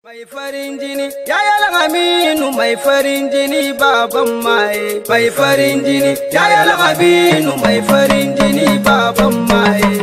Mai farin jini, yaya Aminu mai farin jini baban maye. Mai farin jini, yaya Aminu mai farin jini baban maye.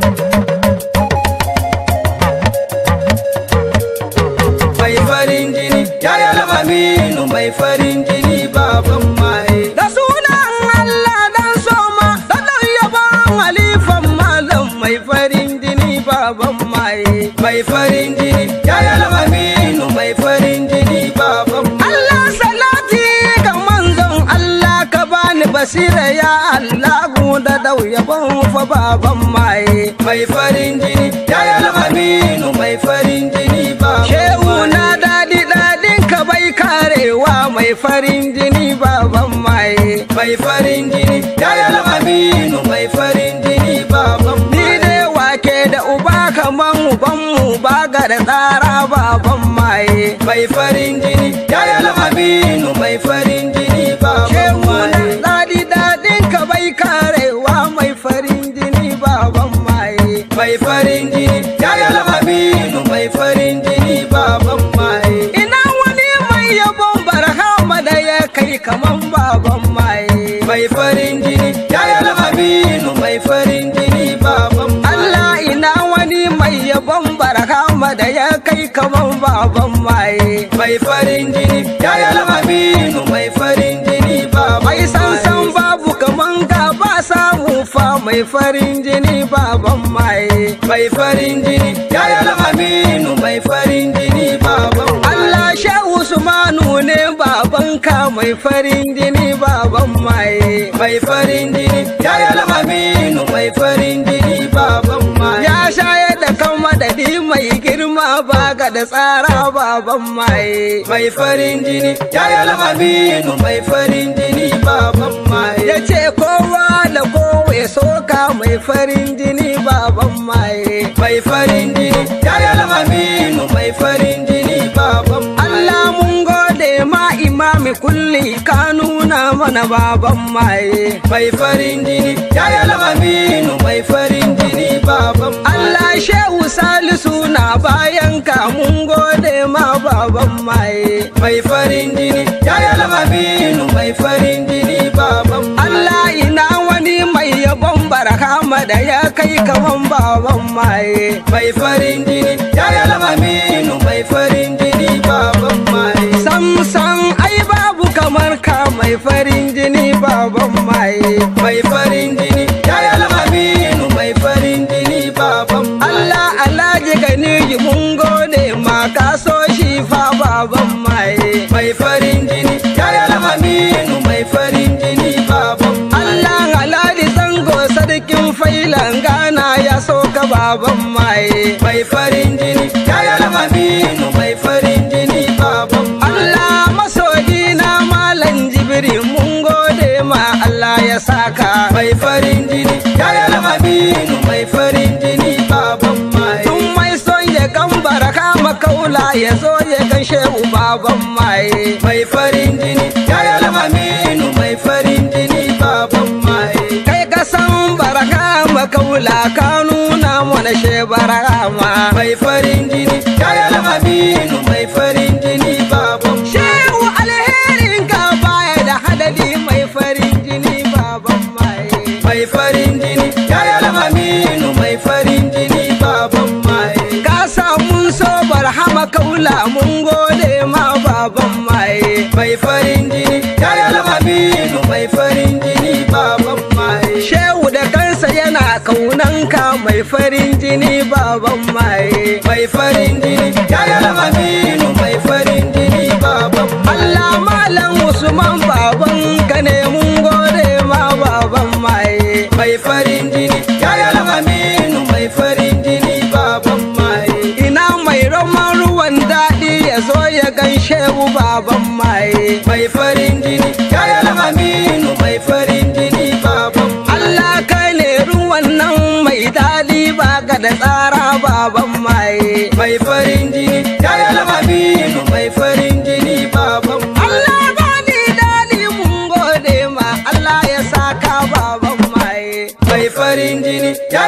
Mai farin jini, yaya Aminu mai farin jini baban maye. Da sunan Allah dan soma, da dan yaban halifan malam mai farin jini baban maye. Mai farin jini, yaya Aminu mai farin jini baban maye. Allah salati ga manzon Allah ka bani basira ya Allah da dau yaban fa baban maye. Mai farin jini, yaya Aminu mai farin jini baban Shehu na daɗi daɗin ka bai karewa mai farin jini baban maye. Mai farin jini, yaya Aminu mai farin jini baban Ni dai wake da uba kaman ubanmu ba ga da tsara baban maye. Mai farin jini, yaya Aminu mai farin jini baban Shehu na daɗi daɗin ka bai karewa mai farin jini baban maye. Mai farin jini, yaya Aminu mai farin jini baban maye. Ina wani mai yabon barhama da ya kai kaman baban maye. Mai farin jini, yaya Aminu mai farin jini baban maye. Allah ina wani mai yabon barhama da ya kai kaman baban maye. Mai farin jini, yaya Aminu mai farin jini baban Mai sansan babu kaman ka ba samu fa mai farin jini baban maye. Mai farin jini, yaya Aminu mai farin jini baban Allah Shehu Usmanu ne babanka mai farin jini baban maye. Mai farin jini, yaya Aminu mai farin jini baban maye. Ya shayar da kan madadi mai girma ba ga da tsara baban maye. Mai farin jini, yaya Aminu mai farin jini baban maye. Ya ce kowa da kowa ya soka mai farin jini baban maye. Mai farin jini, yaya Aminu mai farin jini baban maye. Allah mun gode ma imami kulli ka nuna mana baban maye. Mai farin jini, yaya Aminu mai farin jini baban maye. Allah Shehu Salisu na bayan ka mun gode ma baban maye. Mai farin jini, yaya Aminu mai farin jini baban maye. Allah ina wani mai yabon barhama da ya kai kaman baban maye. Mai farin jini, yaya Aminu mai farin jini baban maye. Sam sam ai babu kamar ka mai farin jini baban maye. Mai farin jini, yaya Aminu mai farin jini baban maye. Allah Alhaji gani mun gode ma ka so shi fa baban maye. Mai farin jini, yaya Aminu mai farin jini baban maye. Allah Alhaji zango sarkin failan gana ya so ka baban maye. Mai farin jini, yaya Aminu mai farin jini baban maye. Allah masoyi na malam jibiri mun gode ma Allah ya saka. Mai farin jini, yaya Aminu mai farin jini baban maye. Tun mai son ya gambara kama kaula ya zo ya gan shehu baban maye. Mai farin jini, yaya Aminu mai farin jini baban maye. Kai ka san baraka makaula ka nuna mana she barama. Mai farin jini, yaya Aminu mai farin jini baban maye. Shehu alherin ka baya da hadadi mai farin jini baban maye. Mai farin jini, yaya Aminu mai farin jini baban maye. Ka samu so barhama kaula mun gode ma baban maye. Mai farin jini, yaya Aminu mai farin jini baban maye. Shehu da kansa yana kaunanka mai farin jini baban maye. Mai farin jini, yaya Aminu mai farin jini baban maye. Allah malam Usman baban ka ne mun gode ma baban maye. Mai farin jini, yaya Aminu mai farin jini baban maye. Ina mai roman ruwan daɗi ya zo ya gaishe mu baban maye. Mai farin jini, yaya Aminu mai farin jini baban maye. Allah kai ne ruwan nan mai daɗi ba ga da tsara baban maye. Mai farin jini, yaya Aminu mai farin jini baban maye. Allah ba ni daɗi mun gode ma Allah ya saka baban maye. Mai farin jini, yaya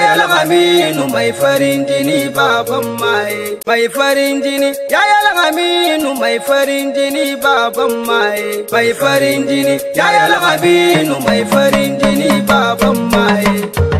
aminu mai farin jini baban maye mai farin jini yayal aminu mai farin jini baban maye mai farin jini yayal aminu mai farin jini baban maye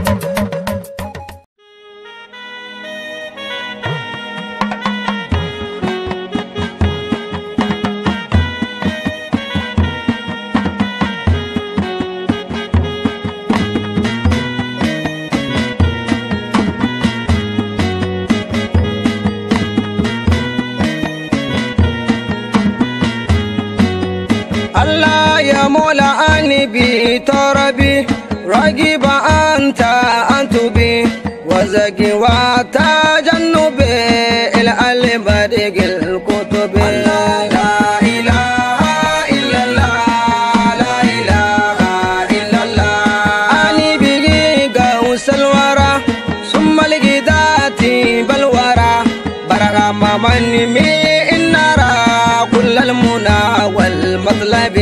Allah ya mola ani bi tarabi ragiba anta antubi wazagi wa tajannubi ila albadigil kutubi la ilaha illallah la ilaha illallah ani bigi gausal wara summa ligidati balwara baraga mamani mi innara كل المنى والمطلب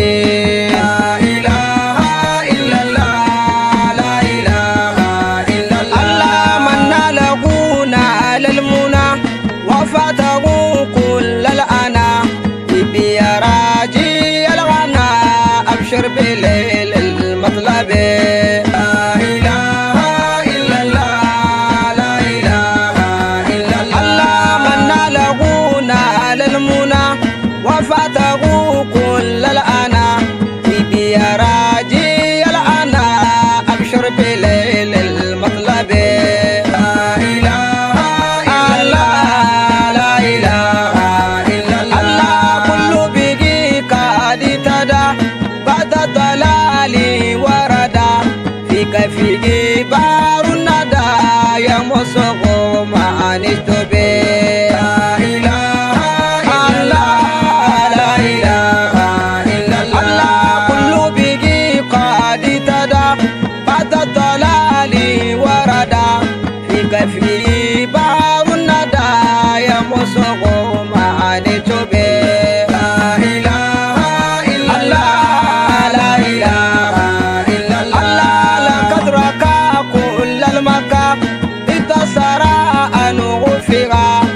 لا إله إلا الله لا إله إلا الله الله من لغونا على المنى وفاته كل الأنا بي راجي الغنى أبشر بليل المطلب لا إله إلا الله لا إله إلا الله الله من لغونا على المنى وفاته كل الأنا بي راجي الأنا أبشر بليل المطلب لا إله إلا الله لا إله إلا الله كل بيجي قد تدا بعد الضلال وردا فيك فيك بار الندى يا مصغو ما نشتبه لا إله إلا الله لا إله إلا الله كل بيجي قد تدا بعد الضلال وردا فيك في بار الندى يا مصغو ما نشتبه لا إله إلا الله لا إله إلا الله لقد ركع كل المكة انتصر أن غفر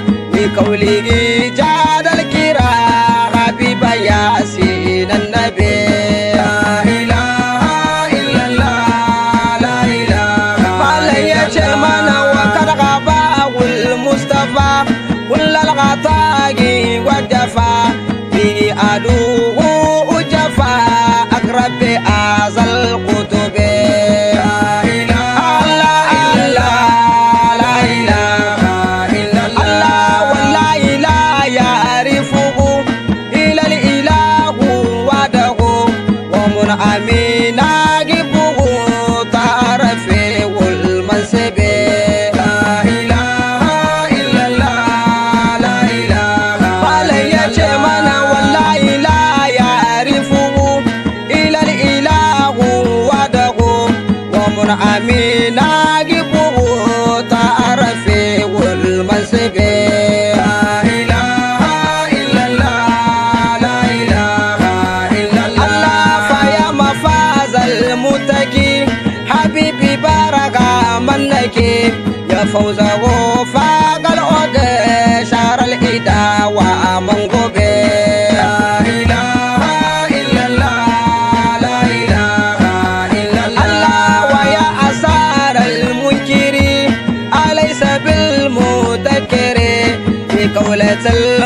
بقوله جاد الكرا حبيب ياسين النبي لا إله إلا الله لا إله إلا الله وقد غبا والمصطفى كل الغطاء وجفا به أدوه جفا أقرب أعزى القطب لا إله إلا الله لا إله إلا الله والله لا يعرفه إلا الإله وحده ومن أمين أجبه تعرف والمنسب لا إله إلا الله لا إله فلن يجمعنا والله لا يعرفه إلا الإله وحده ومن أمين أجبه تعرف والمنسب لا إله إلا الله لا إله إلا الله فيا مفاز المتقي حبيبي بارك منك يا فوزه فاق الأرض شعر الإدا ومن قبي لا إله إلا الله لا إله إلا الله ويا أسار المنكر أليس بالمذكر في قولة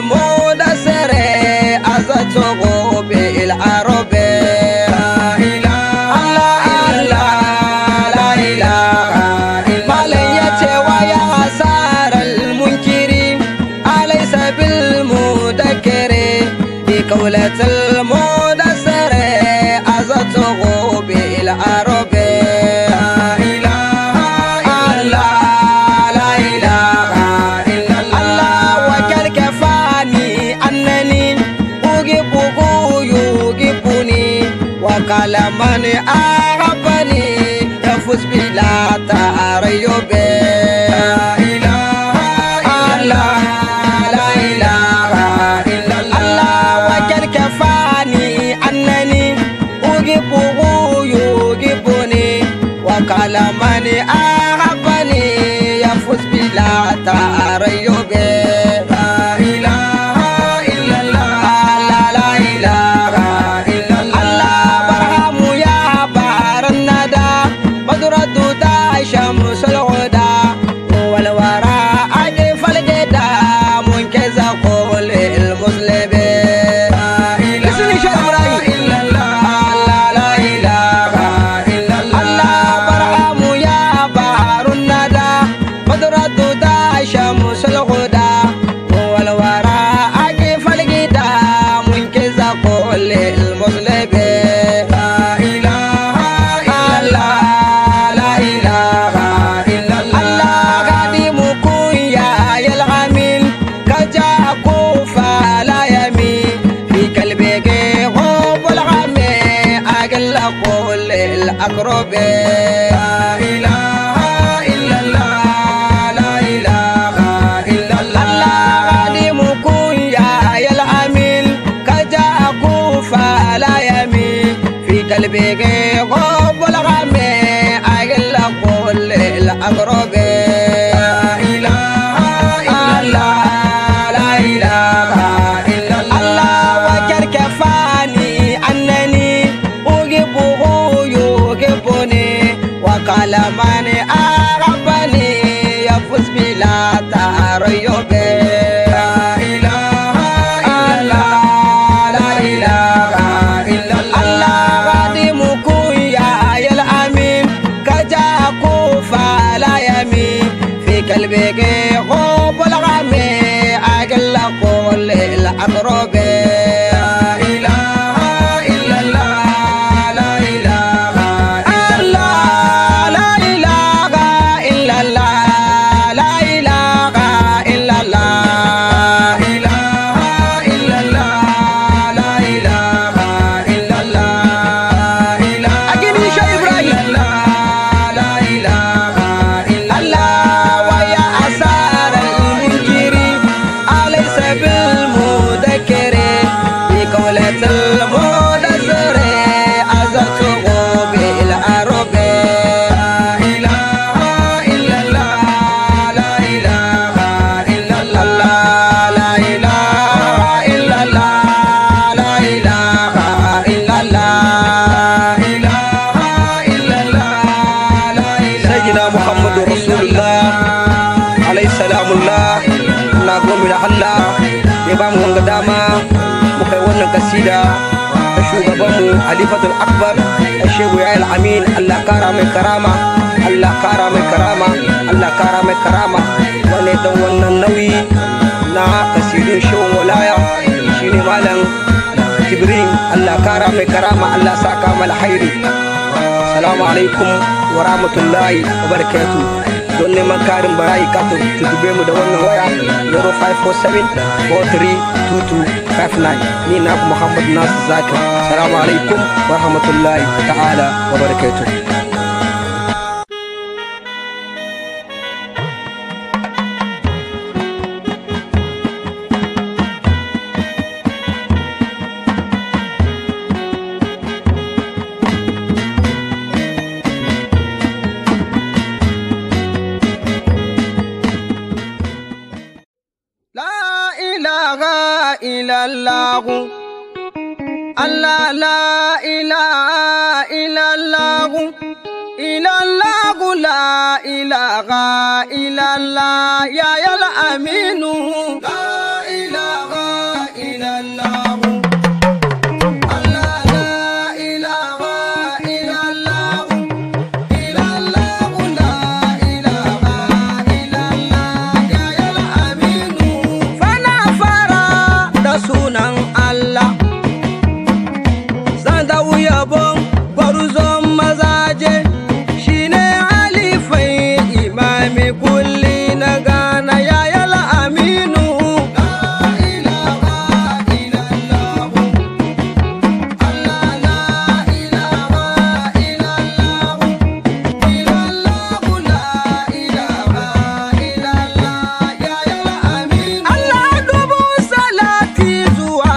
المدسر أزته بالعرب لا إله إلا الله لا إله إلا الله ويا أسار المنكر أليس بالمذكر بقولة المدسر أزته بالعرب لا إله إلا الله لا إله إلا الله وكل كفاني أنني أجيبه يجيبني وقال من أحبني يفوز بلا تريب لا إله إلا الله لا إله إلا الله وكل كفاني أنني أجيبه يجيبني وقال من أحبني كل المسلمين اسمي شيخ ابراهيم الله لا اله الا الله الله برهام يا بحر الندى قدرة دا شمس الهدى هو الورى أكيف الجدى منكز كل المسلمين لا اله الا الله لا اله الا الله الله قديمكم يا الغمين كجاكو فلا يمين في قلبك غب الغمي أقل كل الأقرب لا إله إلا الله لا إله إلا الله الله قديمكم يا الأمين كجاكو فلا يمين في قلبك غب الغمي أقل كل الأقرب لا إله إلا الله لا إله إلا الله وكركفاني أنني أحبه يحبني وقال من أحبني يفوز بلا تريب لا إله إلا الله لا إله إلا الله قديمكم يا الأمين كجاكو فلا يمين في قلبك غب الغمي أقل كل الأقرب لا إله إلا الله لا إله إلا الله لا إله إلا الله لا إله إلا الله إله إلا الله لا إله إلا الله إله أجيني شيء إبراهيم لا إله إلا الله ويا أسار المنكر أليس بالمذكر بقولة المدسر أزته بالعرب لا إله إلا الله لا إله إلا الله لا إله إلا الله لا إله إلا الله إله إلا الله لا إله سيدنا محمد رسول الله عليه السلام الله na goma da Allah ya ba mu wanga dama mu kai wannan kasida da shugabanmu Halifatul Akbar da Shehu Yahya Amin Allah kara mai karama Allah kara mai karama Allah kara mai karama wannan dan wannan nauyi na kasidun shehun walaya shine malam Jibrin Allah kara mai karama Allah saka mal hairi Assalamu alaikum wa rahmatullahi wa barakatuh don neman karin barayi ka tutube mu da wannan waya 0547-432259 ni na Muhammad Nasir Zakir Assalamu alaikum wa rahmatullahi ta'ala wa barakatuh La ilaha illallah Allah la ilaha illallah illallah la ilaha illallah ya ya la aminu la ilaha illallah Allah la ilaha illallah illallah la ilaha illallah ya ya la aminu fana fara da sunan Allah zan dawo yabon gwarzon mazaje shine halifai imami kulli na gana ya yala aminu Allah dubu salati zuwa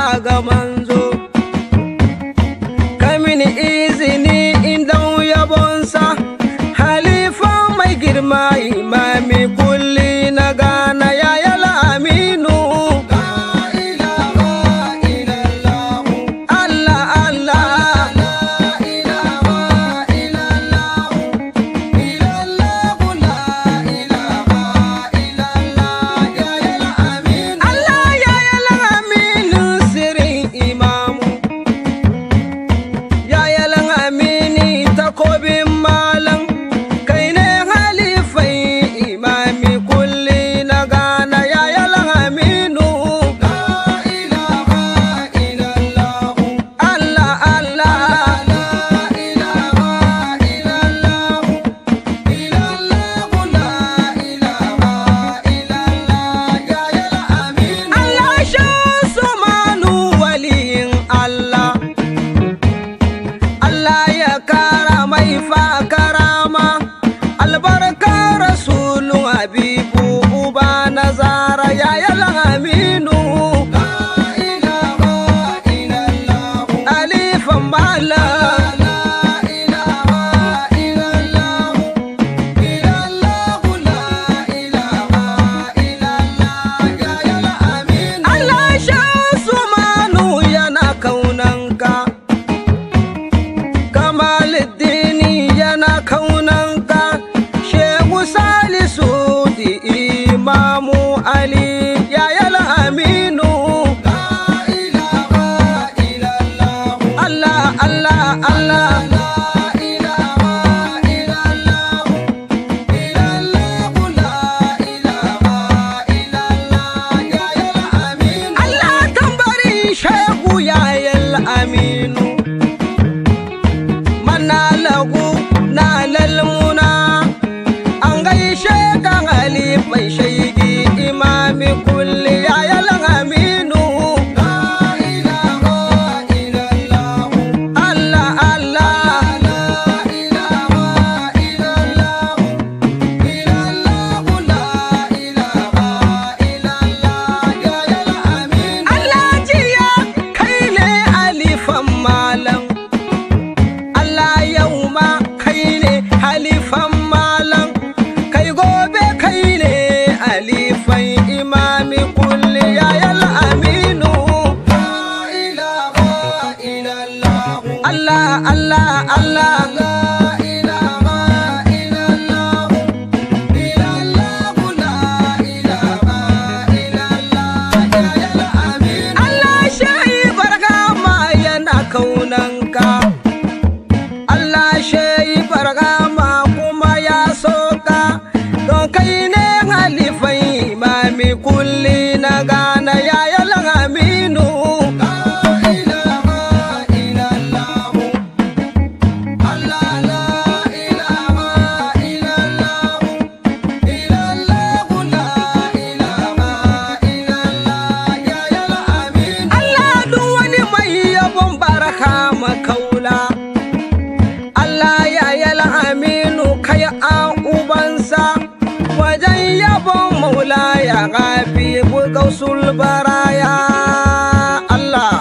Allah la ilaha illallah illallah la ilaha illallah ya ya amin Allah shi barka ma yana kaunanka Allah shi barka ma kuma ya soka don kai ne halifai imami kulli na gana ya ya aminu la ilaha illallah Allah la ilaha illallah illallah la ilaha illallah ya ya amin Allah duk wani mai yabon baraka makaula Allah ya yala aminu kai a ubansa wajen yabon maula ya gafi gausul baraya Allah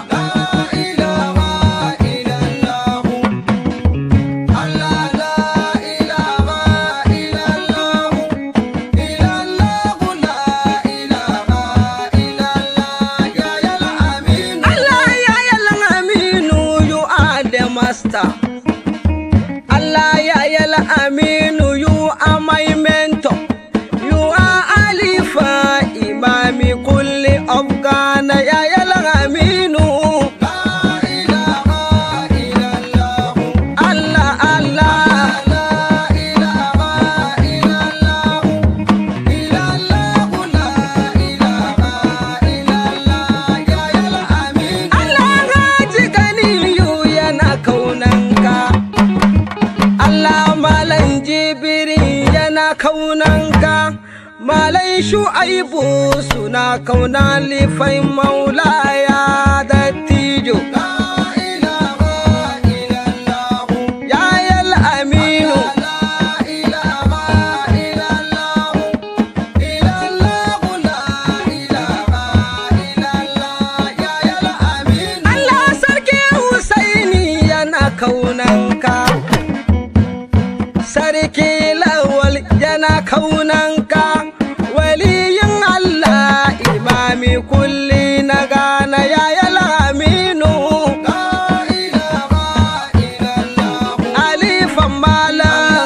Allah ya yala aminu you are the master Allah ya yala aminu you are my mentor you are alifa imami kulli afghana ya yala aminu Allah Allah Allah gaji ganiyu yana kaunanka Allah malan jibiri yana kaunanka malai shu'aibu suna kauna lifai maulaya da tijo ya yal aminu Allah sarki Husaini yana kaunanka Sarki Lawal yana kaunanka Waliyin Allah imami kulli na gana ya aminu Alifan malam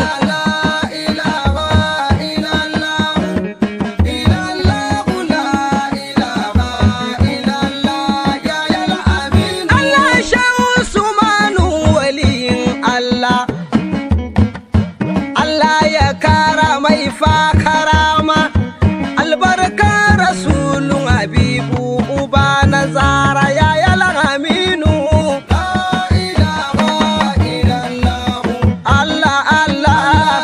Allah shan Usmanu waliyin Allah Allah ya kara mai fa karama albarka rasulun habibu uba na zara ya yalan aminu Allah Allah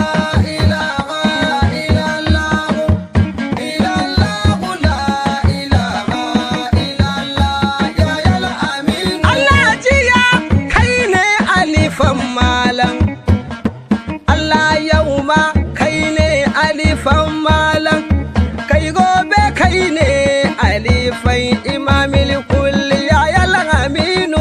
Allah jiya kai ne alifan malam Allah yau ma kai ne alifan malam kai gobe kai ne alifan imamil kulli ya yalan aminu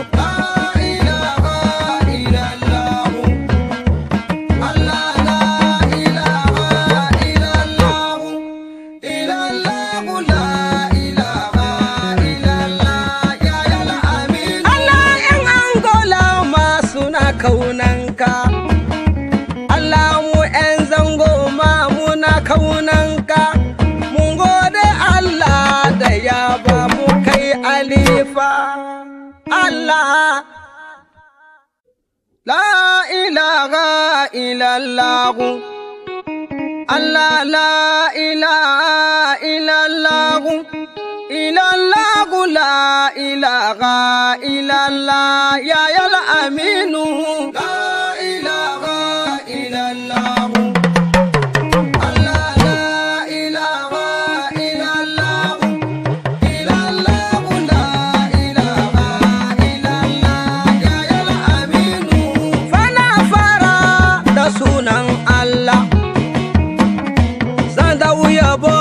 Allah in Angola ma suna kaunanka Allah mu 'yan zango ma muna kaunanka mun gode Allah da ya ba mu kai alifa Allah La ilaha illallah Allah la ilaha illallah illallah la ilaha illallah ya ya la aminu la ilaha illallah Allah la ilaha illallah illallah la ilaha illallah ya ya la aminu fana fara da sunan Allah zan da yabo